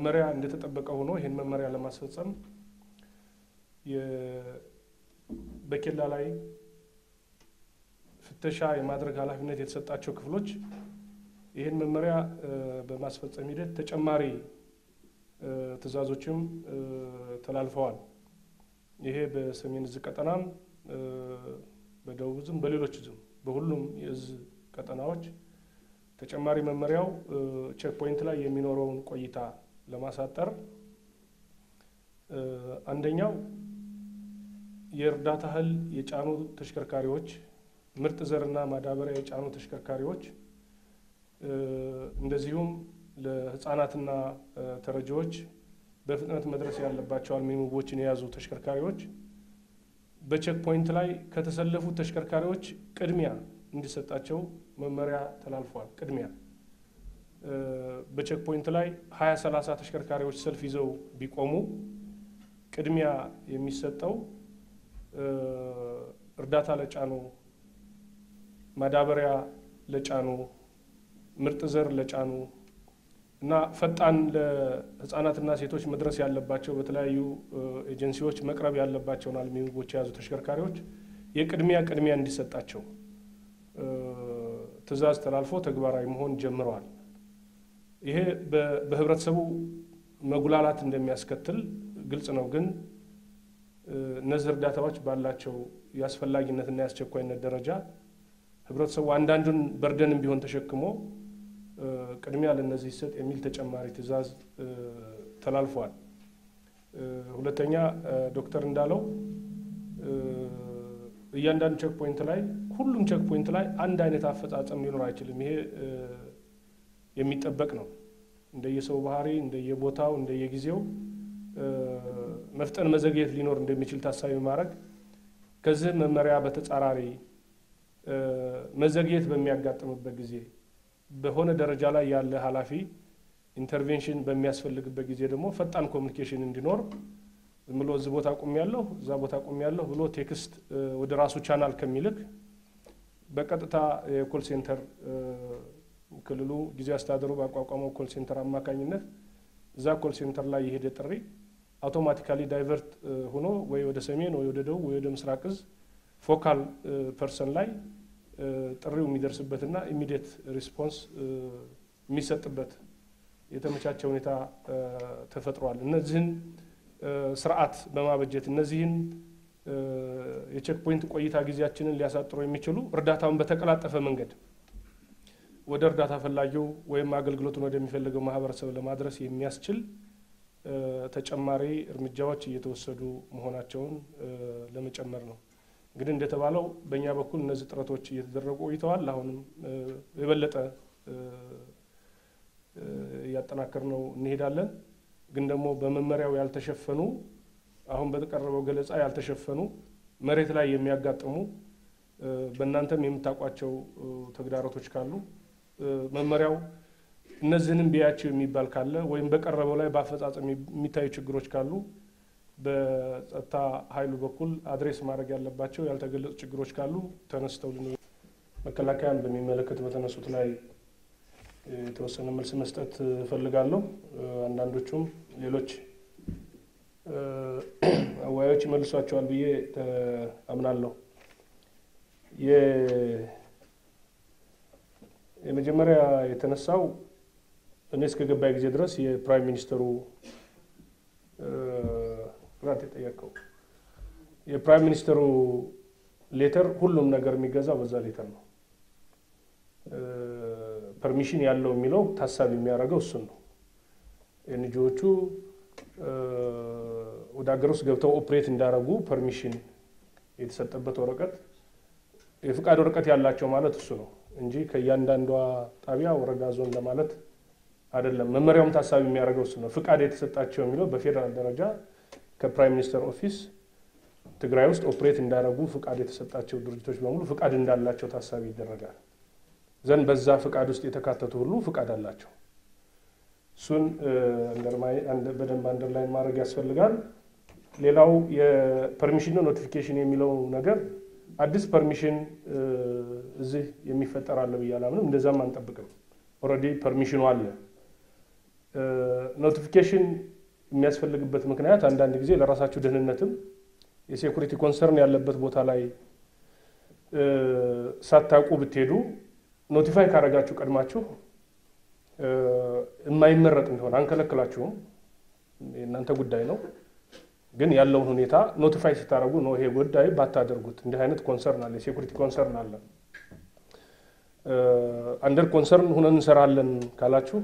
መመሪያ እንደተጠበቀ ሆኖ ይህን መመሪያ ለማስፈጸም በኬላ ላይ ፍተሻ የማድረግ ኃላፊነት የተሰጣቸው ክፍሎች ይህን መመሪያ በማስፈጸም ሂደት ተጨማሪ ትዕዛዞችም ተላልፈዋል። ይሄ በሰሜን እዝ ቀጠናም በደቡብ እዝም በሌሎች እዝም በሁሉም የእዝ ቀጠናዎች ተጨማሪ መመሪያው ቼክ ፖይንት ላይ የሚኖረውን ቆይታ ለማሳጠር አንደኛው የእርዳታ እህል የጫኑ ተሽከርካሪዎች፣ ምርጥ ዘርና ማዳበሪያ የጫኑ ተሽከርካሪዎች እንደዚሁም ለሕፃናትና ተረጂዎች በፍጥነት መድረስ ያለባቸው አልሚ ምግቦችን የያዙ ተሽከርካሪዎች በቼክ ፖይንት ላይ ከተሰለፉት ተሽከርካሪዎች ቅድሚያ እንዲሰጣቸው መመሪያ ተላልፏል። ቅድሚያ በቼክ ፖይንት ላይ ሀያ ሰላሳ ተሽከርካሪዎች ሰልፍ ይዘው ቢቆሙ ቅድሚያ የሚሰጠው እርዳታ ለጫኑ፣ ማዳበሪያ ለጫኑ፣ ምርጥ ዘር ለጫኑ እና ፈጣን ለህፃናትና ሴቶች መድረስ ያለባቸው በተለያዩ ኤጀንሲዎች መቅረብ ያለባቸውን አልሚ ምግቦች የያዙ ተሽከርካሪዎች የቅድሚያ ቅድሚያ እንዲሰጣቸው ትዕዛዝ ተላልፎ ተግባራዊ መሆን ጀምረዋል። ይሄ በህብረተሰቡ መጉላላት እንደሚያስከትል ግልጽ ነው። ግን እነዚህ እርዳታዎች ባላቸው የአስፈላጊነትና የአስቸኳይነት ደረጃ ህብረተሰቡ አንዳንዱን በርደንም ቢሆን ተሸክሞ ቅድሚያ ለእነዚህ ይሰጥ የሚል ተጨማሪ ትዕዛዝ ተላልፏል። ሁለተኛ ዶክተር እንዳለው እያንዳንዱ ቼክ ፖይንት ላይ ሁሉም ቼክ ፖይንት ላይ አንድ አይነት አፈጻጸም ሊኖር አይችልም። ይሄ የሚጠበቅ ነው። እንደየሰው ባህሪ፣ እንደየቦታው፣ እንደየጊዜው መፍጠን መዘግየት ሊኖር እንደሚችል ታሳቢ ማድረግ ከዚህ መመሪያ በተጻራሪ መዘግየት በሚያጋጥምበት ጊዜ በሆነ ደረጃ ላይ ያለ ኃላፊ ኢንተርቬንሽን በሚያስፈልግበት ጊዜ ደግሞ ፈጣን ኮሚኒኬሽን እንዲኖር ዝም ብሎ እዚህ ቦታ ቁም ያለሁ እዛ ቦታ ቁም ያለሁ ብሎ ቴክስት ወደ ራሱ ቻናል ከሚልክ በቀጥታ የኮል ሴንተር ክልሉ ጊዜ አስተዳደሩ ባቋቋመው ኮል ሴንተር አማካኝነት እዛ ኮል ሴንተር ላይ የሄደ ጥሪ አውቶማቲካሊ ዳይቨርት ሆኖ ወይ ወደ ሰሜን ወይ ወደ ደቡብ ወይ ወደ ምስራቅ እዝ ፎካል ፐርሰን ላይ ጥሪው የሚደርስበትና ኢሚዲየት ሪስፖንስ የሚሰጥበት የተመቻቸ ሁኔታ ተፈጥሯል። እነዚህን ስርዓት በማበጀት እነዚህን የቼክ ፖይንት ቆይታ ጊዜያችንን ሊያሳጥሩ የሚችሉ እርዳታውን በተቀላጠፈ መንገድ ወደ እርዳታ ፈላጊው ወይም አገልግሎቱን ወደሚፈልገው ማህበረሰብ ለማድረስ የሚያስችል ተጨማሪ እርምጃዎች እየተወሰዱ መሆናቸውን ለመጨመር ነው። እንግዲህ እንደተባለው በእኛ በኩል እነዚህ ጥረቶች እየተደረጉ ቆይተዋል። አሁንም የበለጠ እያጠናከር ነው እንሄዳለን። ግን ደግሞ በመመሪያው ያልተሸፈኑ አሁን በተቀረበው ገለጻ ያልተሸፈኑ መሬት ላይ የሚያጋጥሙ በእናንተም የምታውቋቸው ተግዳሮቶች ካሉ መመሪያው እነዚህንም ቢያቸው የሚባል ካለ ወይም በቀረበው ላይ በአፈጻጸም የሚታዩ ችግሮች ካሉ በጸጥታ ኃይሉ በኩል አድሬስ ማድረግ ያለባቸው ያልተገለጹ ችግሮች ካሉ ተነስተው ልን መከላከያን በሚመለከት በተነሱት ላይ የተወሰነ መልስ መስጠት እፈልጋለሁ። አንዳንዶቹም ሌሎች አወያዮች ይመልሷቸዋል ብዬ አምናለሁ። የመጀመሪያ የተነሳው እኔ እስከ ገባይ ጊዜ ድረስ የፕራይም ሚኒስተሩ ግራት የጠየቀው የፕራይም ሚኒስተሩ ሌተር ሁሉም ነገር የሚገዛው በዛ ሌተር ነው። ፐርሚሽን ያለው የሚለው ታሳቢ የሚያደርገው እሱን ነው። ኤንጂዎቹ ወደ ሀገር ውስጥ ገብተው ኦፕሬት እንዳደረጉ ፐርሚሽን የተሰጠበት ወረቀት የፍቃድ ወረቀት ያላቸው ማለት እሱ ነው እንጂ ከእያንዳንዷ ጣቢያ ወረዳ፣ ዞን ለማለት አይደለም። መመሪያውም ታሳቢ የሚያደርገው እሱ ነው። ፍቃድ የተሰጣቸው የሚለው በፌዴራል ደረጃ ከፕራይም ሚኒስተር ኦፊስ ትግራይ ውስጥ ኦፕሬት እንዳደረጉ ፍቃድ የተሰጣቸው ድርጅቶች በሙሉ ፍቃድ እንዳላቸው ታሳቢ ይደረጋል። ዘንድ በዛ ፍቃድ ውስጥ የተካተቱ ሁሉ ፍቃድ አላቸው። እሱን በደንብ አንደርላይን ማድረግ ያስፈልጋል። ሌላው የፐርሚሽን ኖቲፊኬሽን የሚለው ነገር አዲስ ፐርሚሽን እዚህ የሚፈጠር አለ ብዬ አላምንም። እንደዛም አንጠብቅም። ኦልሬዲ ፐርሚሽኑ አለ። ኖቲፊኬሽን የሚያስፈልግበት ምክንያት አንዳንድ ጊዜ ለራሳችሁ ደህንነትም የሴኩሪቲ ኮንሰርን ያለበት ቦታ ላይ ሳታውቁ ብትሄዱ ኖቲፋይ ካደረጋችሁ ቀድማችሁ የማይመረጥ እንደሆነ አንከለክላችሁም፣ የእናንተ ጉዳይ ነው። ግን ያለውን ሁኔታ ኖቲፋይ ስታደርጉ ነው ይሄ ጉዳይ ባታደርጉት፣ እንዲህ አይነት ኮንሰርን አለ፣ የሴኩሪቲ ኮንሰርን አለ። አንደር ኮንሰርን ሁነን እንሰራለን ካላችሁ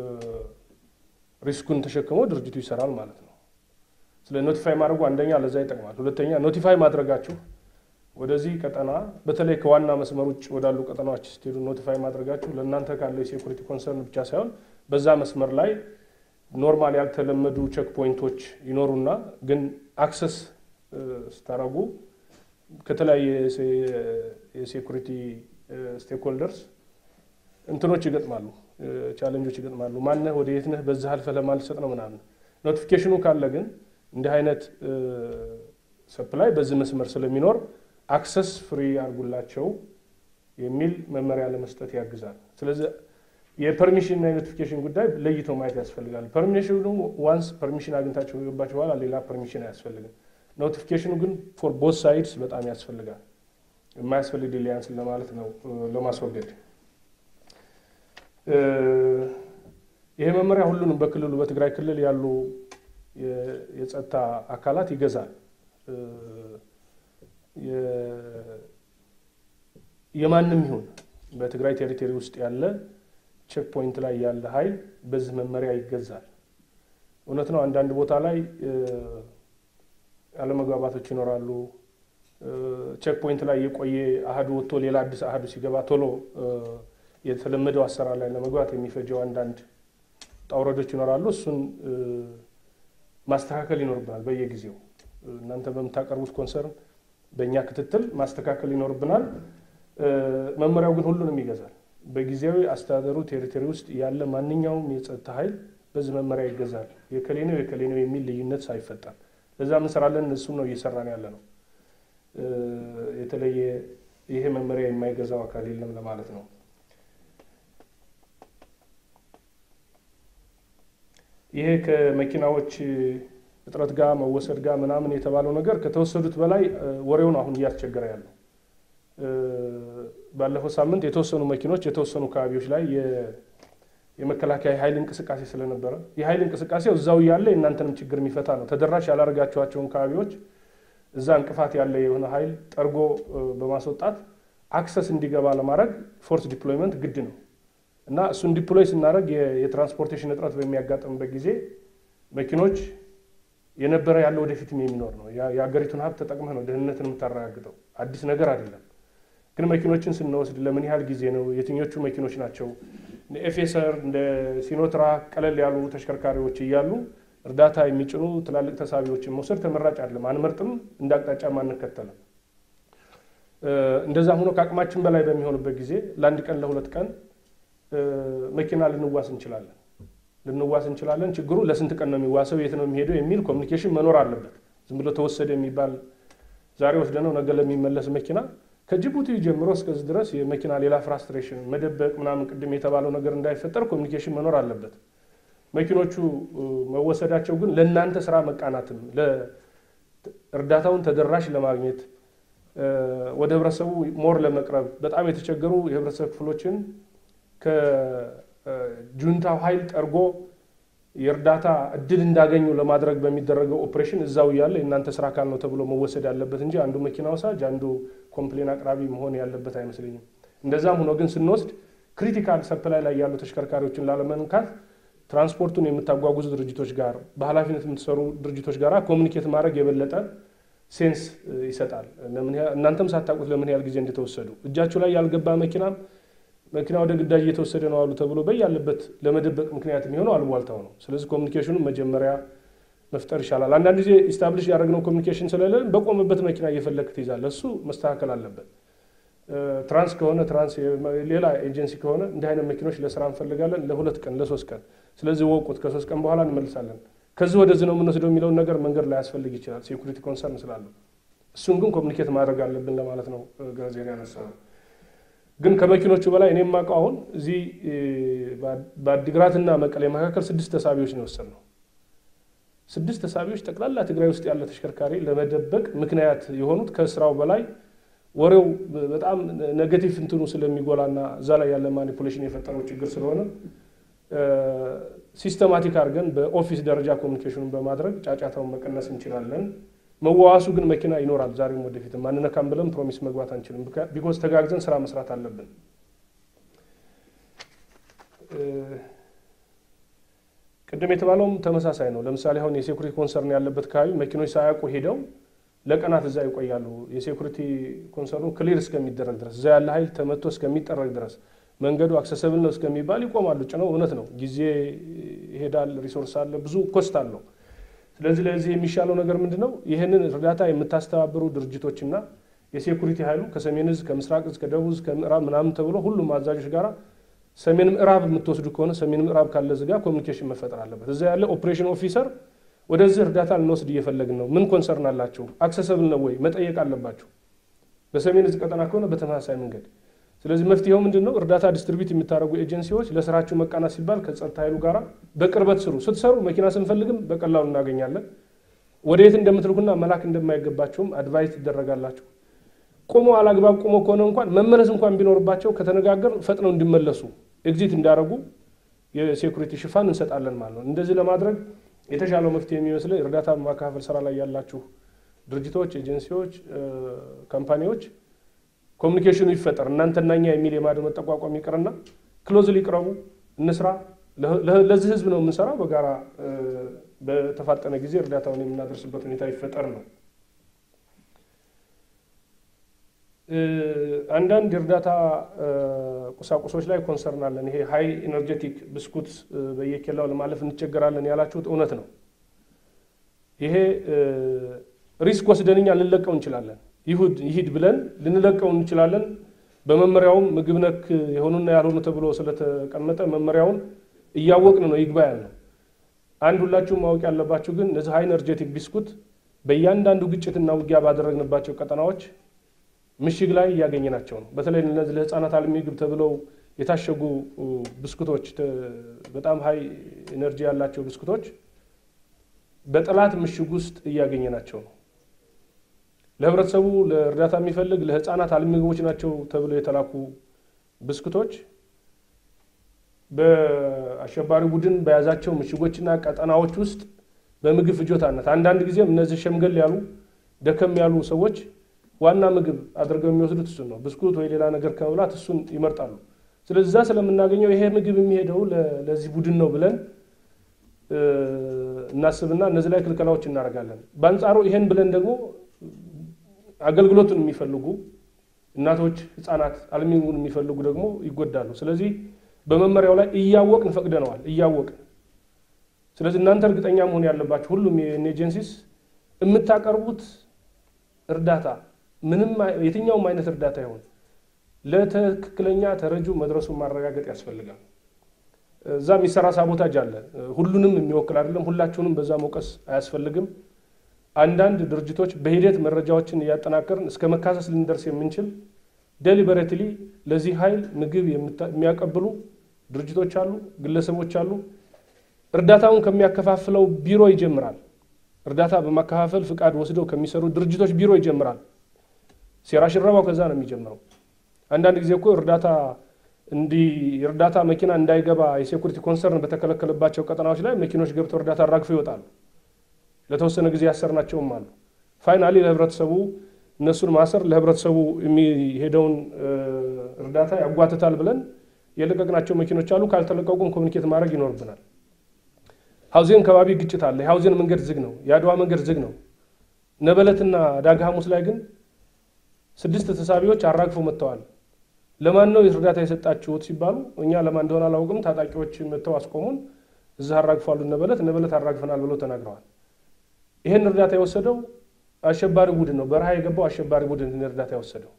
ሪስኩን ተሸክሞ ድርጅቱ ይሰራል ማለት ነው። ስለ ኖቲፋይ ማድረጉ አንደኛ ለዛ ይጠቅማል። ሁለተኛ ኖቲፋይ ማድረጋችሁ ወደዚህ ቀጠና በተለይ ከዋና መስመር ውጭ ወዳሉ ቀጠናዎች ስትሄዱ ኖቲፋይ ማድረጋችሁ ለእናንተ ካለው የሴኩሪቲ ኮንሰርን ብቻ ሳይሆን በዛ መስመር ላይ ኖርማል ያልተለመዱ ቼክ ፖይንቶች ይኖሩና ግን አክሰስ ስታረጉ ከተለያየ የሴኩሪቲ ስቴክሆልደርስ እንትኖች ይገጥማሉ፣ ቻለንጆች ይገጥማሉ። ማነህ ወደ የት ነህ በዚህ አልፈህ ለማልሰጥ ነው ምናምን። ኖቲፊኬሽኑ ካለ ግን እንዲህ አይነት ሰፕላይ በዚህ መስመር ስለሚኖር አክሰስ ፍሪ አድርጉላቸው የሚል መመሪያ ለመስጠት ያግዛል። ስለዚህ የፐርሚሽን እና የኖቲፊኬሽን ጉዳይ ለይቶ ማየት ያስፈልጋል። ፐርሚሽኑ ዋንስ ፐርሚሽን አግኝታቸው ከገባችሁ በኋላ ሌላ ፐርሚሽን አያስፈልግም። ኖቲፊኬሽኑ ግን ፎር ቦት ሳይድስ በጣም ያስፈልጋል። የማያስፈልግ ዲሊያንስ ለማለት ነው ለማስወገድ። ይሄ መመሪያ ሁሉንም በክልሉ በትግራይ ክልል ያሉ የጸጥታ አካላት ይገዛል። የማንም ይሁን በትግራይ ቴሪቶሪ ውስጥ ያለ ቼክ ፖይንት ላይ ያለ ኃይል በዚህ መመሪያ ይገዛል። እውነት ነው። አንዳንድ ቦታ ላይ አለመግባባቶች ይኖራሉ። ቼክ ፖይንት ላይ የቆየ አህዱ ወጥቶ ሌላ አዲስ አህዱ ሲገባ ቶሎ የተለመደው አሰራር ላይ ለመግባት የሚፈጀው አንዳንድ ጣውረዶች ይኖራሉ። እሱን ማስተካከል ይኖርብናል በየጊዜው እናንተ በምታቀርቡት ኮንሰርን በእኛ ክትትል ማስተካከል ይኖርብናል። መመሪያው ግን ሁሉንም ይገዛል። በጊዜያዊ አስተዳደሩ ቴሪቶሪ ውስጥ ያለ ማንኛውም የጸጥታ ኃይል በዚህ መመሪያ ይገዛል። የከሌ ነው የከሌ ነው የሚል ልዩነት ሳይፈጠር ለዛ እንሰራለን። እሱም ነው እየሰራን ያለ ነው። የተለየ ይሄ መመሪያ የማይገዛው አካል የለም ለማለት ነው። ይሄ ከመኪናዎች እጥረት ጋር መወሰድ ጋር ምናምን የተባለው ነገር ከተወሰዱት በላይ ወሬውን አሁን እያስቸገረ ያለው ባለፈው ሳምንት የተወሰኑ መኪኖች የተወሰኑ አካባቢዎች ላይ የመከላከያ ኃይል እንቅስቃሴ ስለነበረ የኃይል እንቅስቃሴው እዛው እያለ የእናንተንም ችግር የሚፈታ ነው። ተደራሽ ያላደረጋችኋቸውን አካባቢዎች እዛ እንቅፋት ያለ የሆነ ኃይል ጠርጎ በማስወጣት አክሰስ እንዲገባ ለማድረግ ፎርስ ዲፕሎይመንት ግድ ነው እና እሱን ዲፕሎይ ስናደርግ የትራንስፖርቴሽን እጥረት በሚያጋጥምበት ጊዜ መኪኖች የነበረ ያለ ወደፊትም የሚኖር ነው። የሀገሪቱን ሀብት ተጠቅመህ ነው ደህንነትን የምታረጋግጠው። አዲስ ነገር አይደለም። ግን መኪኖችን ስንወስድ ለምን ያህል ጊዜ ነው? የትኞቹ መኪኖች ናቸው? ኤፌሰር እንደ ሲኖትራ ቀለል ያሉ ተሽከርካሪዎች እያሉ እርዳታ የሚጭኑ ትላልቅ ተሳቢዎችን መውሰድ ተመራጭ አይደለም። አንመርጥም፣ እንደ አቅጣጫም አንከተልም። እንደዛ ሆኖ ከአቅማችን በላይ በሚሆንበት ጊዜ ለአንድ ቀን ለሁለት ቀን መኪና ልንዋስ እንችላለን ልንዋስ እንችላለን። ችግሩ ለስንት ቀን ነው የሚዋሰው፣ የት ነው የሚሄደው የሚል ኮሚኒኬሽን መኖር አለበት። ዝም ብሎ ተወሰደ የሚባል ዛሬ ወስደነው ነገ ለሚመለስ መኪና ከጅቡቲ ጀምሮ እስከዚህ ድረስ የመኪና ሌላ ፍራስትሬሽን መደበቅ ምናምን ቅድም የተባለው ነገር እንዳይፈጠር ኮሚኒኬሽን መኖር አለበት። መኪኖቹ መወሰዳቸው ግን ለእናንተ ስራ መቃናትም እርዳታውን ተደራሽ ለማግኘት ወደ ህብረተሰቡ ሞር ለመቅረብ በጣም የተቸገሩ የህብረተሰብ ክፍሎችን ከጁንታው ኃይል ጠርጎ የእርዳታ እድል እንዳገኙ ለማድረግ በሚደረገው ኦፕሬሽን እዛው እያለ የእናንተ ስራ አካል ነው ተብሎ መወሰድ ያለበት እንጂ አንዱ መኪና ወሳጅ አንዱ ኮምፕሌን አቅራቢ መሆን ያለበት አይመስለኝም። እንደዛም ሆኖ ግን ስንወስድ ክሪቲካል ሰፕላይ ላይ ያሉ ተሽከርካሪዎችን ላለመንካት ትራንስፖርቱን የምታጓጉዙ ድርጅቶች ጋር በኃላፊነት የምትሰሩ ድርጅቶች ጋር ኮሚኒኬት ማድረግ የበለጠ ሴንስ ይሰጣል። እናንተም ሳታውቁት ለምን ያህል ጊዜ እንደተወሰዱ እጃችሁ ላይ ያልገባ መኪናም መኪና ወደ ግዳጅ እየተወሰደ ነው አሉ ተብሎ በያለበት ለመደበቅ ምክንያት የሚሆነው አሉባልታው ነው። ስለዚህ ኮሚኒኬሽኑን መጀመሪያ መፍጠር ይሻላል። አንዳንድ ጊዜ ኢስታብሊሽ ያደረግነው ኮሚኒኬሽን ስለሌለ በቆመበት መኪና እየፈለግ ትይዛለህ። እሱ መስተካከል አለበት። ትራንስ ከሆነ ትራንስ፣ ሌላ ኤጀንሲ ከሆነ እንዲህ አይነት መኪኖች ለስራ እንፈልጋለን ለሁለት ቀን ለሶስት ቀን። ስለዚህ ወቁት፣ ከሶስት ቀን በኋላ እንመልሳለን፣ ከዚህ ወደዚህ ነው የምንወስደው የሚለውን ነገር መንገድ ላይ ያስፈልግ ይችላል፣ ሴኩሪቲ ኮንሰርን ስላለው። እሱን ግን ኮሚኒኬት ማድረግ አለብን ለማለት ነው። ጋዜን ያነሳ ግን ከመኪኖቹ በላይ እኔ የማውቀው አሁን እዚህ በአዲግራትና መቀሌ መካከል ስድስት ተሳቢዎች ነው የወሰድነው። ስድስት ተሳቢዎች ጠቅላላ ትግራይ ውስጥ ያለ ተሽከርካሪ ለመደበቅ ምክንያት የሆኑት ከስራው በላይ ወሬው በጣም ኔጌቲቭ እንትኑ ስለሚጎላና እዛ ላይ ያለ ማኒፑሌሽን የፈጠረው ችግር ስለሆነ ሲስተማቲክ አድርገን በኦፊስ ደረጃ ኮሚኒኬሽኑን በማድረግ ጫጫታውን መቀነስ እንችላለን። መዋዋሱ ግን መኪና ይኖራል ዛሬም ወደፊት ማንነካም ብለን ፕሮሚስ መግባት አንችልም። ቢኮዝ ተጋግዘን ስራ መስራት አለብን። ቅድም የተባለውም ተመሳሳይ ነው። ለምሳሌ አሁን የሴኩሪቲ ኮንሰርን ያለበት አካባቢ መኪኖች ሳያውቁ ሄደው ለቀናት እዛ ይቆያሉ። የሴኩሪቲ ኮንሰርኑ ክሊር እስከሚደረግ ድረስ እዛ ያለ ኃይል ተመቶ እስከሚጠረግ ድረስ መንገዱ አክሰሰብል ነው እስከሚባል ይቆማሉ። ጭነው እውነት ነው፣ ጊዜ ይሄዳል፣ ሪሶርስ አለ፣ ብዙ ኮስት አለው። ስለዚህ ለዚህ የሚሻለው ነገር ምንድን ነው? ይህንን እርዳታ የምታስተባብሩ ድርጅቶችና የሴኩሪቲ ኃይሉ ከሰሜን እዝ፣ ከምስራቅ እዝ፣ ከደቡብ እዝ፣ ከምዕራብ ምናምን ተብሎ ሁሉም አዛዦች ጋራ ሰሜን ምዕራብ የምትወስዱ ከሆነ ሰሜን ምዕራብ ካለ እዝ ጋር ኮሚኒኬሽን መፈጠር አለበት። እዛ ያለ ኦፕሬሽን ኦፊሰር ወደዚህ እርዳታ ልንወስድ እየፈለግን ነው፣ ምን ኮንሰርን አላቸው፣ አክሰሰብል ነው ወይ መጠየቅ አለባቸው። በሰሜን እዝ ቀጠና ከሆነ በተመሳሳይ መንገድ ስለዚህ መፍትሄው ምንድን ነው? እርዳታ ዲስትሪቢዩት የምታደርጉ ኤጀንሲዎች ለስራችሁ መቃናት ሲባል ከጸጥታ ኃይሉ ጋር በቅርበት ስሩ። ስትሰሩ መኪና ስንፈልግም በቀላሉ እናገኛለን። ወደ የት እንደምትልኩና መላክ እንደማይገባቸውም አድቫይስ ትደረጋላችሁ። ቆሞ አላግባብ ቆሞ ከሆነ እንኳን መመለስ እንኳን ቢኖርባቸው ከተነጋገር ፈጥነው እንዲመለሱ ኤግዚት እንዳደረጉ የሴኩሪቲ ሽፋን እንሰጣለን ማለት ነው። እንደዚህ ለማድረግ የተሻለው መፍትሄ የሚመስለኝ እርዳታ በማካፈል ስራ ላይ ያላችሁ ድርጅቶች፣ ኤጀንሲዎች፣ ካምፓኒዎች ኮሚኒኬሽኑ ይፈጠር። እናንተና እኛ የሚል የማድመጥ ጠቋቋም ይቅርና ክሎዝ ሊቅረቡ እንስራ። ለዚህ ህዝብ ነው የምንሰራው። በጋራ በተፋጠነ ጊዜ እርዳታውን የምናደርስበት ሁኔታ ይፈጠር ነው። አንዳንድ የእርዳታ ቁሳቁሶች ላይ ኮንሰርን አለን። ይሄ ሀይ ኤነርጀቲክ ብስኩት በየኬላው ለማለፍ እንቸገራለን ያላችሁት እውነት ነው። ይሄ ሪስክ ወስደን እኛ ልንለቀው እንችላለን ይሁድ ይሂድ ብለን ልንለቀው እንችላለን። በመመሪያውም ምግብ ነክ የሆኑና ያልሆኑ ተብሎ ስለተቀመጠ መመሪያውን እያወቅን ነው ይግባ ያልነው። አንድ ሁላችሁም ማወቅ ያለባችሁ ግን እነዚህ ሃይ ኤነርጄቲክ ቢስኩት በእያንዳንዱ ግጭትና ውጊያ ባደረግንባቸው ቀጠናዎች ምሽግ ላይ እያገኘናቸው ነው። በተለይ እነዚህ ለህፃናት አልሚ ምግብ ተብለው የታሸጉ ብስኩቶች፣ በጣም ሃይ ኤነርጂ ያላቸው ብስኩቶች በጠላት ምሽግ ውስጥ እያገኘናቸው ነው። ለህብረተሰቡ ለእርዳታ የሚፈልግ ለህፃናት አልሚ ምግቦች ናቸው ተብለው የተላኩ ብስኩቶች በአሸባሪ ቡድን በያዛቸው ምሽጎችና ቀጠናዎች ውስጥ በምግብ ፍጆታነት አንዳንድ ጊዜም እነዚህ ሸምገል ያሉ ደከም ያሉ ሰዎች ዋና ምግብ አድርገው የሚወስዱት እሱን ነው። ብስኩት ወይ ሌላ ነገር ከመብላት እሱን ይመርጣሉ። ስለዚህ እዛ ስለምናገኘው ይሄ ምግብ የሚሄደው ለዚህ ቡድን ነው ብለን እናስብና እነዚህ ላይ ክልከላዎች እናደርጋለን። በአንጻሩ ይሄን ብለን ደግሞ አገልግሎቱን የሚፈልጉ እናቶች፣ ህፃናት አልሚ ምግቡን የሚፈልጉ ደግሞ ይጎዳሉ። ስለዚህ በመመሪያው ላይ እያወቅን ፈቅደነዋል። እያወቅን ስለዚህ እናንተ እርግጠኛ መሆን ያለባችሁ ሁሉም ኤጀንሲስ የምታቀርቡት እርዳታ ምንም የትኛውም አይነት እርዳታ ይሆን ለትክክለኛ ተረጁ መድረሱን ማረጋገጥ ያስፈልጋል። እዛ የሚሰራ ሳቦታጅ አለ። ሁሉንም የሚወክል አይደለም። ሁላችሁንም በዛ መውቀስ አያስፈልግም። አንዳንድ ድርጅቶች በሂደት መረጃዎችን እያጠናከርን እስከ መካሰስ ልንደርስ የምንችል ዴሊበሬትሊ ለዚህ ኃይል ምግብ የሚያቀብሉ ድርጅቶች አሉ፣ ግለሰቦች አሉ። እርዳታውን ከሚያከፋፍለው ቢሮ ይጀምራል። እርዳታ በማከፋፈል ፍቃድ ወስደው ከሚሰሩ ድርጅቶች ቢሮ ይጀምራል። ሴራ ሽረባው ከዛ ነው የሚጀምረው። አንዳንድ ጊዜ እኮ እርዳታ እንዲህ የእርዳታ መኪና እንዳይገባ የሴኩሪቲ ኮንሰርን በተከለከለባቸው ቀጠናዎች ላይ መኪኖች ገብተው እርዳታ አራግፈው ይወጣሉ። ለተወሰነ ጊዜ ያሰርናቸውም አሉ። ፋይናሊ ለህብረተሰቡ እነሱን ማሰር ለህብረተሰቡ የሚሄደውን እርዳታ ያጓትታል ብለን የለቀቅናቸው መኪኖች አሉ። ካልተለቀቁም ኮሚኒኬት ማድረግ ይኖርብናል። ሀውዜን ከባቢ ግጭት አለ። የሀውዜን መንገድ ዝግ ነው። የአድዋ መንገድ ዝግ ነው። ነበለትና ዳግ ሐሙስ ላይ ግን ስድስት ተሳቢዎች አራግፈው መጥተዋል። ለማን ነው እርዳታ የሰጣችሁት ሲባሉ እኛ ለማን እንደሆነ አላውቅም፣ ታጣቂዎች መጥተው አስቆሙን፣ እዛ አራግፏሉ ነበለት ነበለት አራግፈናል ብለው ተናግረዋል። ይህን እርዳታ የወሰደው አሸባሪ ቡድን ነው። በረሃ የገባው አሸባሪ ቡድን እርዳታ የወሰደው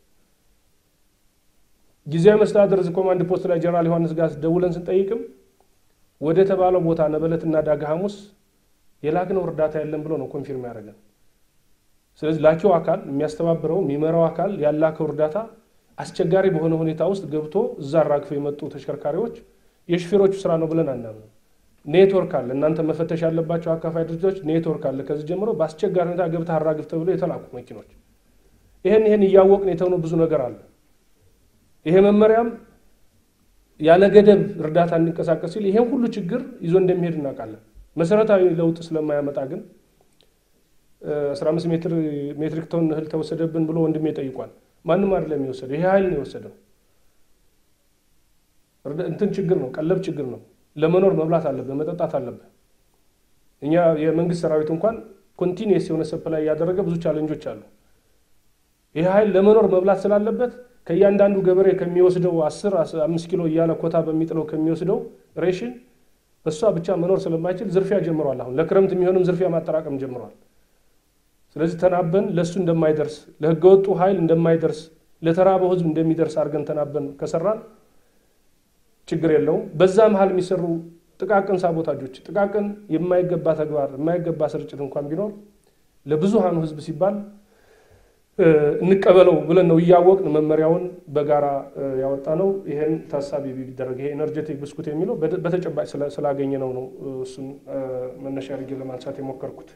ጊዜያዊ መስተዳድር እዚህ ኮማንድ ፖስት ላይ ጀነራል ዮሐንስ ጋር ደውለን ስንጠይቅም ወደ ተባለው ቦታ ነበለትና ዳግ ሐሙስ የላክነው እርዳታ የለም ብሎ ነው ኮንፊርም ያደረገን። ስለዚህ ላኪው አካል የሚያስተባብረው የሚመራው አካል ያላከው እርዳታ አስቸጋሪ በሆነ ሁኔታ ውስጥ ገብቶ እዛ አራግፈው የመጡ ተሽከርካሪዎች የሹፌሮቹ ስራ ነው ብለን አናምንም። ኔትወርክ አለ። እናንተ መፈተሽ ያለባቸው አካፋይ ድርጅቶች ኔትወርክ አለ። ከዚህ ጀምሮ በአስቸጋሪ ሁኔታ ገብተህ አራግፍ ተብሎ የተላኩ መኪኖች ይህን ይህን እያወቅን የተውነው ብዙ ነገር አለ። ይሄ መመሪያም ያለ ገደብ እርዳታ እንዲንቀሳቀስ ሲል ይሄን ሁሉ ችግር ይዞ እንደሚሄድ እናውቃለን። መሰረታዊ ለውጥ ስለማያመጣ ግን 15 ሜትር ሜትሪክ ቶን እህል ተወሰደብን ብሎ ወንድሜ ጠይቋል። ማንም አይደለም የወሰደው፣ ይሄ ኃይል ነው የወሰደው። እንትን ችግር ነው፣ ቀለብ ችግር ነው። ለመኖር መብላት አለብህ፣ መጠጣት አለብህ። እኛ የመንግስት ሰራዊት እንኳን ኮንቲኒየስ የሆነ ሰፕላይ እያደረገ ብዙ ቻለንጆች አሉ። ይህ ኃይል ለመኖር መብላት ስላለበት ከእያንዳንዱ ገበሬ ከሚወስደው አስር አምስት ኪሎ እያለ ኮታ በሚጥለው ከሚወስደው ሬሽን በእሷ ብቻ መኖር ስለማይችል ዝርፊያ ጀምሯል። አሁን ለክረምት የሚሆንም ዝርፊያ ማጠራቀም ጀምሯል። ስለዚህ ተናበን ለእሱ እንደማይደርስ ለህገወጡ ኃይል እንደማይደርስ ለተራበው ህዝብ እንደሚደርስ አድርገን ተናበን ከሰራን ችግር የለውም። በዛ መሀል የሚሰሩ ጥቃቅን ሳቦታጆች፣ ጥቃቅን የማይገባ ተግባር፣ የማይገባ ስርጭት እንኳን ቢኖር ለብዙሃኑ ህዝብ ሲባል እንቀበለው ብለን ነው እያወቅን መመሪያውን በጋራ ያወጣ ነው። ይህን ታሳቢ ቢደረግ ይሄ ኤነርጄቲክ ብስኩት የሚለው በተጨባጭ ስላገኘ ነው ነው እሱን መነሻ አድርጌ ለማንሳት የሞከርኩት።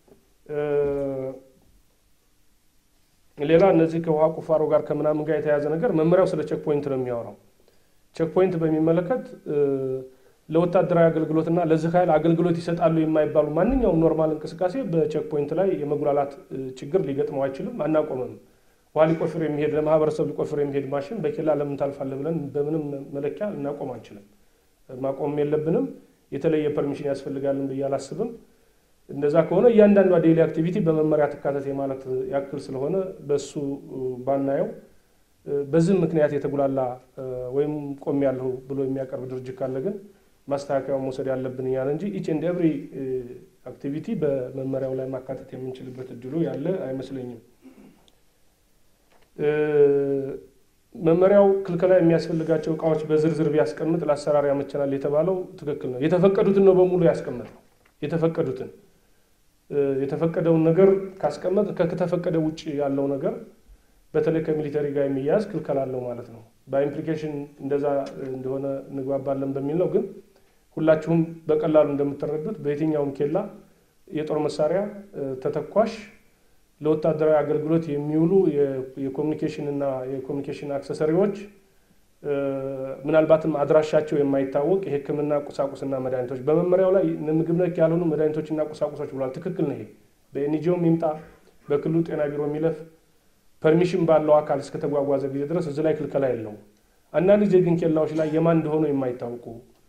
ሌላ እነዚህ ከውሃ ቁፋሮ ጋር ከምናምን ጋር የተያዘ ነገር መመሪያው ስለ ቼክ ፖይንት ነው የሚያወራው። ቼክ ፖይንት በሚመለከት ለወታደራዊ አገልግሎትና ለዚህ ኃይል አገልግሎት ይሰጣሉ የማይባሉ ማንኛውም ኖርማል እንቅስቃሴ በቼክ ፖይንት ላይ የመጉላላት ችግር ሊገጥመው አይችልም፣ አናቆምም። ውሃ ሊቆፍር የሚሄድ ለማህበረሰብ ሊቆፍር የሚሄድ ማሽን በኬላ ለምን ታልፋለህ ብለን በምንም መለኪያ ልናቆም አንችልም። ማቆም የለብንም። የተለየ ፐርሚሽን ያስፈልጋልን ብዬ አላስብም። እንደዛ ከሆነ እያንዳንዷ ዴይሊ አክቲቪቲ በመመሪያ ትካተት የማለት ያክል ስለሆነ በሱ ባናየው በዚህ ምክንያት የተጉላላ ወይም ቆም ያለሁ ብሎ የሚያቀርብ ድርጅት ካለ ግን ማስተካከያውን መውሰድ ያለብን እኛን እንጂ ኢች ኤንድ ኤቭሪ አክቲቪቲ በመመሪያው ላይ ማካተት የምንችልበት እድሉ ያለ አይመስለኝም። መመሪያው ክልከላ የሚያስፈልጋቸው እቃዎች በዝርዝር ቢያስቀምጥ ለአሰራር ያመቸናል የተባለው ትክክል ነው። የተፈቀዱትን ነው በሙሉ ያስቀመጠው። የተፈቀዱትን የተፈቀደውን ነገር ካስቀመጥ ከተፈቀደ ውጭ ያለው ነገር በተለይ ከሚሊተሪ ጋር የሚያያዝ ክልከላ አለው ማለት ነው። በኢምፕሊኬሽን እንደዛ እንደሆነ እንግባባለን በሚል ነው። ግን ሁላችሁም በቀላሉ እንደምትረዱት በየትኛውም ኬላ የጦር መሳሪያ ተተኳሽ ለወታደራዊ አገልግሎት የሚውሉ የኮሚኒኬሽን እና የኮሚኒኬሽን አክሰሰሪዎች ምናልባትም አድራሻቸው የማይታወቅ የሕክምና ቁሳቁስና መድኃኒቶች በመመሪያው ላይ ምግብ ነክ ያልሆኑ መድኃኒቶችና ቁሳቁሶች ብሏል። ትክክል ነው። ይሄ በኤንጂኦም ይምጣ በክልሉ ጤና ቢሮ የሚለፍ ፐርሚሽን ባለው አካል እስከተጓጓዘ ጊዜ ድረስ እዚህ ላይ ክልከላ የለውም። አንዳንድ ጊዜ ግን ኬላዎች ላይ የማን እንደሆኑ የማይታወቁ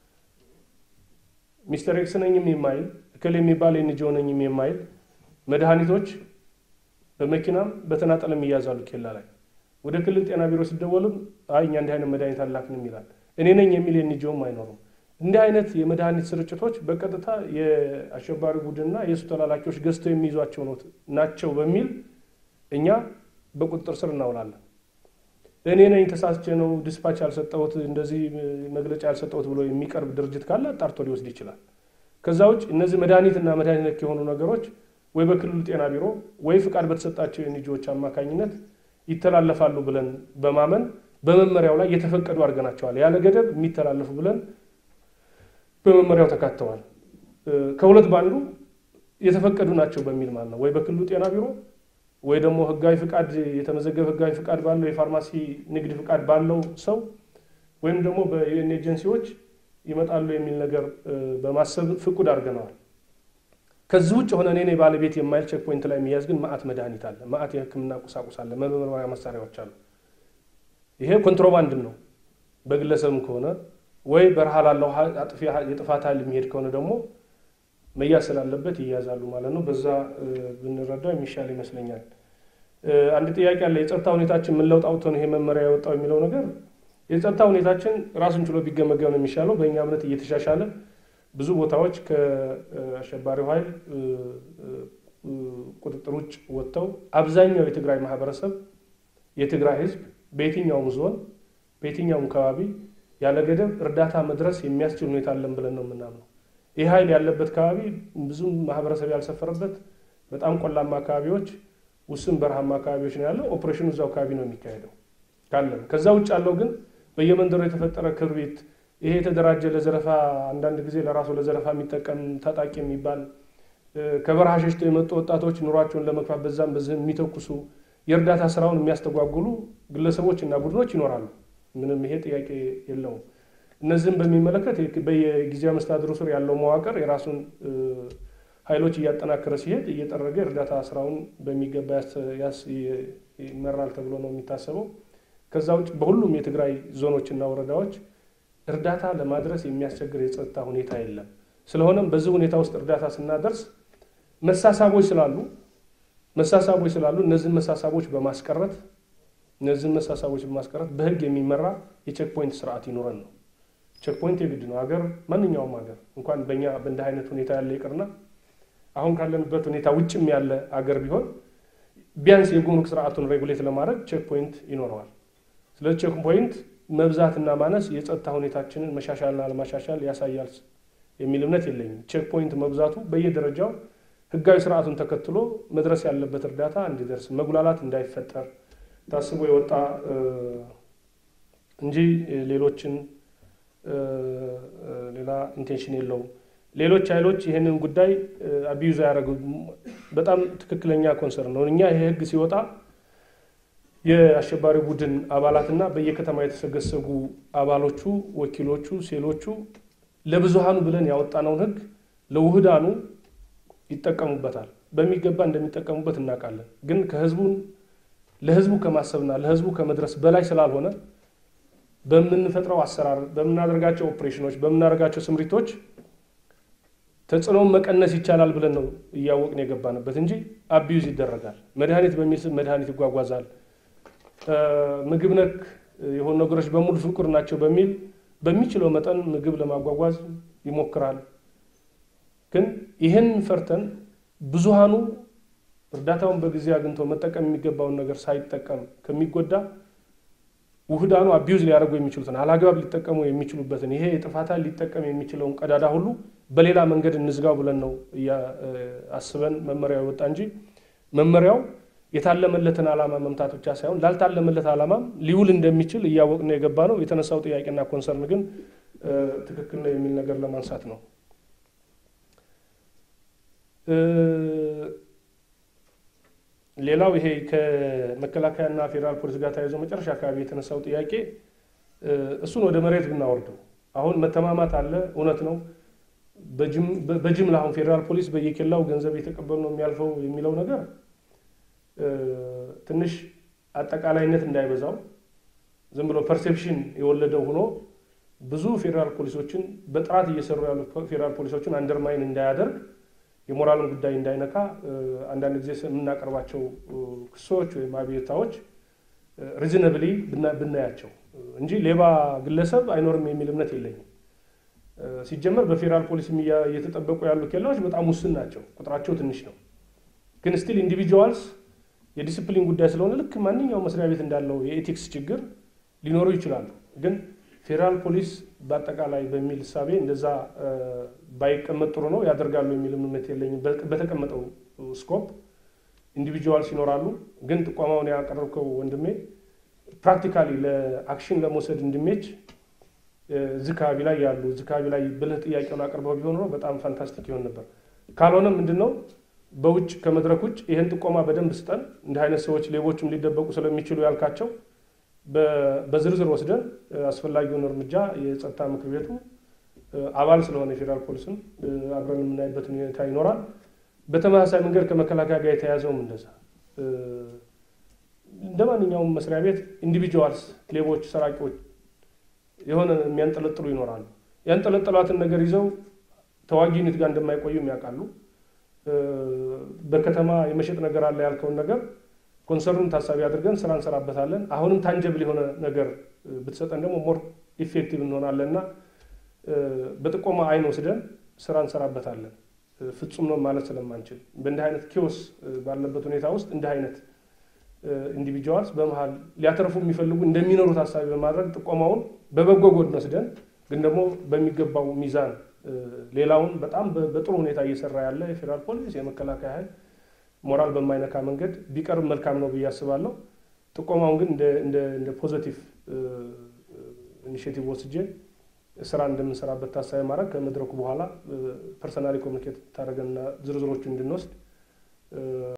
ሚስተር ኤክስ ነኝም የማይል እክል የሚባል ኤንጂኦ ነኝም የማይል መድኃኒቶች በመኪናም በተናጠልም ይያዛሉ ኬላ ላይ። ወደ ክልል ጤና ቢሮ ሲደወልም አይ እኛ እንዲህ አይነት መድኃኒት አላክንም ይላል። እኔ ነኝ የሚል ኤንጂኦም አይኖሩም። እንዲህ አይነት የመድኃኒት ስርጭቶች በቀጥታ የአሸባሪ ቡድንና የእሱ ተላላኪዎች ገዝተው የሚይዟቸው ናቸው በሚል እኛ በቁጥጥር ስር እናውላለን። እኔ ነኝ ተሳስቼ ነው ዲስፓች ያልሰጠሁት እንደዚህ መግለጫ ያልሰጠሁት ብሎ የሚቀርብ ድርጅት ካለ አጣርቶ ሊወስድ ይችላል። ከዛ ውጭ እነዚህ መድኃኒትና መድኃኒት ነክ የሆኑ ነገሮች ወይ በክልሉ ጤና ቢሮ ወይ ፍቃድ በተሰጣቸው የኤንጂኦዎች አማካኝነት ይተላለፋሉ ብለን በማመን በመመሪያው ላይ የተፈቀዱ አድርገናቸዋል። ያለ ገደብ የሚተላለፉ ብለን በመመሪያው ተካተዋል። ከሁለት በአንዱ የተፈቀዱ ናቸው በሚል ማለት ነው። ወይ በክልሉ ጤና ቢሮ ወይ ደግሞ ህጋዊ ፍቃድ የተመዘገበ ህጋዊ ፍቃድ ባለው የፋርማሲ ንግድ ፍቃድ ባለው ሰው ወይም ደግሞ በዩኤን ኤጀንሲዎች ይመጣሉ የሚል ነገር በማሰብ ፍቁድ አድርገነዋል። ከዚህ ውጭ ሆነ እኔ ባለቤት የማይል ቼክ ፖይንት ላይ የሚያዝ ግን ማአት መድኃኒት አለ፣ ማአት የህክምና ቁሳቁስ አለ፣ መመርመሪያ መሳሪያዎች አሉ። ይሄ ኮንትሮባንድም ነው። በግለሰብም ከሆነ ወይ በረሃ ላለው የጥፋት ኃይል የሚሄድ ከሆነ ደግሞ መያዝ ስላለበት ይያዛሉ ማለት ነው። በዛ ብንረዳው የሚሻል ይመስለኛል። አንድ ጥያቄ አለ። የጸጥታ ሁኔታችን ምን ለውጥ አውጥቶ ነው ይሄ መመሪያ የወጣው የሚለው ነገር የጸጥታ ሁኔታችን ራሱን ችሎ ቢገመገም ነው የሚሻለው። በእኛ እምነት እየተሻሻለ ብዙ ቦታዎች ከአሸባሪው ኃይል ቁጥጥር ውጭ ወጥተው አብዛኛው የትግራይ ማህበረሰብ የትግራይ ህዝብ በየትኛውም ዞን በየትኛውም አካባቢ ያለ ገደብ እርዳታ መድረስ የሚያስችል ሁኔታ አለን ብለን ነው የምናምነው። ይህ ኃይል ያለበት አካባቢ ብዙም ማህበረሰብ ያልሰፈረበት በጣም ቆላማ አካባቢዎች፣ ውስን በረሃማ አካባቢዎች ነው ያለው። ኦፕሬሽኑ እዛው አካባቢ ነው የሚካሄደው። ካለን። ከዛ ውጭ ያለው ግን በየመንደሩ የተፈጠረ ክርቢት፣ ይሄ የተደራጀ ለዘረፋ አንዳንድ ጊዜ ለራሱ ለዘረፋ የሚጠቀም ታጣቂ የሚባል ከበረሃ ሸሽተው የመጡ ወጣቶች ኑሯቸውን ለመግፋት በዛም በዚህም የሚተኩሱ የእርዳታ ስራውን የሚያስተጓጉሉ ግለሰቦች እና ቡድኖች ይኖራሉ። ምንም ይሄ ጥያቄ የለውም። እነዚህም በሚመለከት በየጊዜያዊ መስተዳድሩ ስር ያለው መዋቅር የራሱን ኃይሎች እያጠናከረ ሲሄድ እየጠረገ እርዳታ ስራውን በሚገባ ይመራል ተብሎ ነው የሚታሰበው። ከዛ ውጭ በሁሉም የትግራይ ዞኖችና ወረዳዎች እርዳታ ለማድረስ የሚያስቸግር የጸጥታ ሁኔታ የለም። ስለሆነም በዚህ ሁኔታ ውስጥ እርዳታ ስናደርስ መሳሳቦች ስላሉ መሳሳቦች ስላሉ እነዚህን መሳሳቦች በማስቀረት እነዚህን መሳሳቦች በማስቀረት በህግ የሚመራ የቼክ ፖይንት ስርዓት ይኖረን ነው። ቼክ ፖይንት የግድ ነው። ሀገር ማንኛውም ሀገር እንኳን በእኛ በእንዲህ አይነት ሁኔታ ያለ ይቅርና አሁን ካለንበት ሁኔታ ውጭም ያለ አገር ቢሆን ቢያንስ የጉምሩክ ስርዓቱን ሬጉሌት ለማድረግ ቼክ ፖይንት ይኖረዋል። ስለዚህ ቼክ ፖይንት መብዛትና ማነስ የጸጥታ ሁኔታችንን መሻሻልና ለማሻሻል ያሳያል የሚል እምነት የለኝም። ቼክ ፖይንት መብዛቱ በየደረጃው ህጋዊ ስርዓቱን ተከትሎ መድረስ ያለበት እርዳታ እንዲደርስ መጉላላት እንዳይፈጠር ታስቦ የወጣ እንጂ ሌሎችን ሌላ ኢንቴንሽን የለውም። ሌሎች ኃይሎች ይህንን ጉዳይ አቢዩዝ ያደረጉ በጣም ትክክለኛ ኮንሰርን ነው። እኛ ይሄ ህግ ሲወጣ የአሸባሪ ቡድን አባላትና በየከተማ የተሰገሰጉ አባሎቹ፣ ወኪሎቹ፣ ሴሎቹ ለብዙሃኑ ብለን ያወጣነውን ህግ ለውህዳኑ ይጠቀሙበታል። በሚገባ እንደሚጠቀሙበት እናውቃለን። ግን ከህዝቡን ለህዝቡ ከማሰብና ለህዝቡ ከመድረስ በላይ ስላልሆነ በምንፈጥረው አሰራር፣ በምናደርጋቸው ኦፕሬሽኖች፣ በምናደርጋቸው ስምሪቶች ተጽዕኖውን መቀነስ ይቻላል ብለን ነው እያወቅን የገባንበት እንጂ አቢዩዝ ይደረጋል። መድኃኒት በሚል ስም መድኃኒት ይጓጓዛል። ምግብ ነክ የሆኑ ነገሮች በሙሉ ፍቁር ናቸው በሚል በሚችለው መጠን ምግብ ለማጓጓዝ ይሞክራል። ግን ይህን ፈርተን ብዙሃኑ እርዳታውን በጊዜ አግኝቶ መጠቀም የሚገባውን ነገር ሳይጠቀም ከሚጎዳ ውህዳኑ አቢዩዝ ሊያደርጉ የሚችሉትን አላግባብ ሊጠቀሙ የሚችሉበትን ይሄ የጥፋት ኃይል ሊጠቀም የሚችለውን ቀዳዳ ሁሉ በሌላ መንገድ እንዝጋው ብለን ነው አስበን መመሪያው የወጣ እንጂ መመሪያው የታለመለትን ዓላማ መምታት ብቻ ሳይሆን ላልታለመለት ዓላማም ሊውል እንደሚችል እያወቅን የገባ ነው። የተነሳው ጥያቄና ኮንሰርን ግን ትክክል ነው የሚል ነገር ለማንሳት ነው። ሌላው ይሄ ከመከላከያና ፌዴራል ፖሊስ ጋር ተያይዞ መጨረሻ አካባቢ የተነሳው ጥያቄ እሱን ወደ መሬት ብናወርደው አሁን መተማማት አለ፣ እውነት ነው። በጅምላ አሁን ፌዴራል ፖሊስ በየኬላው ገንዘብ የተቀበሉ ነው የሚያልፈው የሚለው ነገር ትንሽ አጠቃላይነት እንዳይበዛው ዝም ብሎ ፐርሴፕሽን የወለደው ሆኖ ብዙ ፌዴራል ፖሊሶችን በጥራት እየሰሩ ያሉ ፌዴራል ፖሊሶችን አንደርማይን እንዳያደርግ የሞራልን ጉዳይ እንዳይነካ አንዳንድ ጊዜ የምናቀርባቸው ክሶች ወይም አቤቱታዎች ሪዝነብሊ ብናያቸው እንጂ ሌባ ግለሰብ አይኖርም የሚል እምነት የለኝም። ሲጀመር በፌዴራል ፖሊስ እየተጠበቁ ያሉ ኬላዎች በጣም ውስን ናቸው፣ ቁጥራቸው ትንሽ ነው። ግን ስቲል ኢንዲቪጁዋልስ የዲስፕሊን ጉዳይ ስለሆነ ልክ ማንኛውም መስሪያ ቤት እንዳለው የኤቲክስ ችግር ሊኖሩ ይችላሉ። ግን ፌዴራል ፖሊስ በአጠቃላይ በሚል እሳቤ እንደዛ ባይቀመጥ ጥሩ ነው ያደርጋሉ የሚል እምነት የለኝም። በተቀመጠው ስኮፕ ኢንዲቪጁዋልስ ይኖራሉ። ግን ጥቆማውን ያቀረብከው ወንድሜ ፕራክቲካሊ ለአክሽን ለመውሰድ እንዲሜች እዚህ አካባቢ ላይ ያሉ እዚህ አካባቢ ላይ ብልህ ጥያቄውን አቅርበው ቢሆን ኖሮ በጣም ፋንታስቲክ ይሆን ነበር። ካልሆነ ምንድን ነው በውጭ ከመድረክ ውጭ ይህን ጥቆማ በደንብ ስጠን፣ እንዲህ አይነት ሰዎች ሌቦችም ሊደበቁ ስለሚችሉ ያልካቸው በዝርዝር ወስደን አስፈላጊውን እርምጃ የጸጥታ ምክር ቤቱ አባል ስለሆነ የፌዴራል ፖሊስም አብረን የምናይበት ሁኔታ ይኖራል። በተመሳሳይ መንገድ ከመከላከያ ጋር የተያዘውም እንደዛ እንደ ማንኛውም መስሪያ ቤት ኢንዲቪጁዋልስ ሌቦች፣ ሰራቂዎች የሆነ የሚያንጠለጥሉ ይኖራሉ። ያንጠለጠሏትን ነገር ይዘው ተዋጊ ዩኒት ጋር እንደማይቆዩም ያውቃሉ። በከተማ የመሸጥ ነገር አለ ያልከውን ነገር ኮንሰርኑን ታሳቢ አድርገን ስራ እንሰራበታለን። አሁንም ታንጀብል የሆነ ነገር ብትሰጠን ደግሞ ሞር ኢፌክቲቭ እንሆናለን እና በጥቆማ አይን ወስደን ስራ እንሰራበታለን። ፍጹም ነው ማለት ስለማንችል በእንዲህ አይነት ኪዮስ ባለበት ሁኔታ ውስጥ እንዲህ አይነት ኢንዲቪጁዋልስ በመሀል ሊያተርፉ የሚፈልጉ እንደሚኖሩ ታሳቢ በማድረግ ጥቆማውን በበጎ ጎን ወስደን ግን ደግሞ በሚገባው ሚዛን ሌላውን በጣም በጥሩ ሁኔታ እየሰራ ያለ የፌዴራል ፖሊስ የመከላከያ ኃይል ሞራል በማይነካ መንገድ ቢቀርብ መልካም ነው ብዬ አስባለሁ። ጥቆማውን ግን እንደ ፖዘቲቭ ኢኒሽቲቭ ወስጄ ስራ እንደምንሰራበት ታሳቢ ማድረግ ከመድረኩ በኋላ ፐርሰናሊ ኮሚኒኬት ታደረገንና ዝርዝሮቹ እንድንወስድ